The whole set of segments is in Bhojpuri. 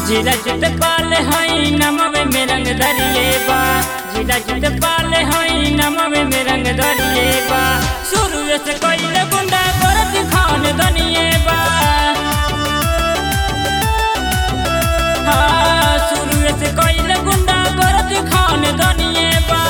जिला जित पाल हई नमवे में रंग दरिए बा जिला जित पाल हई नमवे में रंग दरिए बा शुरू से कोई गुंडा करत खान दनिए बा हाँ, शुरू से कोई गुंडा करत खान दनिए बा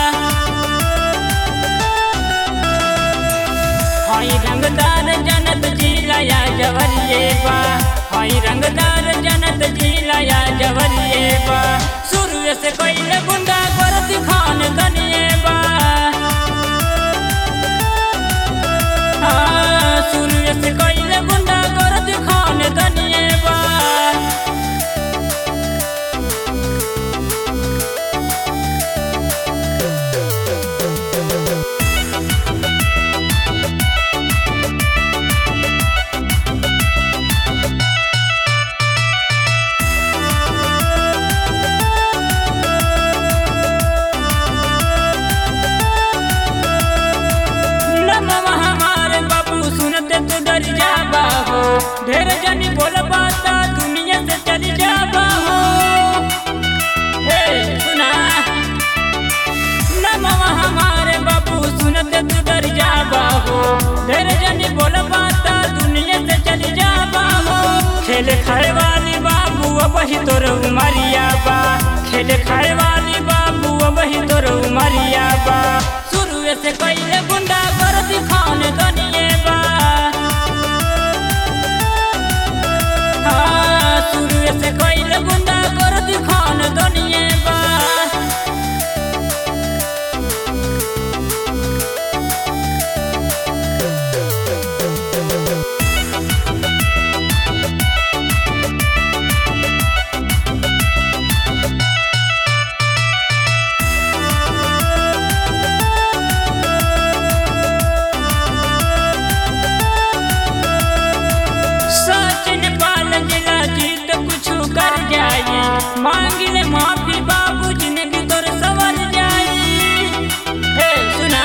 हई रंगदार जनत जिला या जवरिए बा हई रंगदार जनत जिला या जवरिए बा शुरू से कोई गुंडा करत खान दनिए बा हाँ, शुरू से कोई गुंडा करत खान दनिए बा नमः हमारे बाबू सुनते तू डर जाबा हो ढेर जनी बोल बाता दुनिया से चली जाबा हो हे सुना नमः हमारे बाबू सुनते तू डर जाबा हो ढेर जनी बोल बाता दुनिया से चली जाबा हो खेल खाए वाली बाबू अब ही तोर उमरिया बा खेल खाए वाली बाबू अब ही तोर उमरिया बा शुरू से कैले गुंडा कर दिखान दनिए बा हाँ, शुरू से कैले गुंडा कर दिखान दनिए बा सचिन पाल जिला जीत कुछ कर जाई मांगिले माफी बाबू जिंदगी तोर सवर जाई हे सुना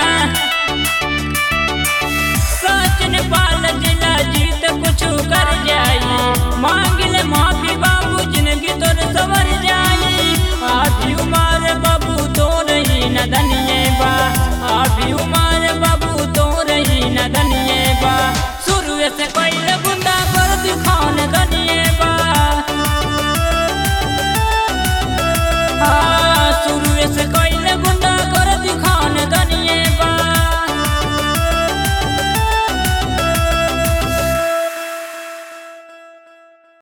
सचिन पाल जिला जीत कुछ कर जाई मांगिले माफी बाबू जिंदगी तोर सवर जाई आधी उमर बाबू तोर ही नदनी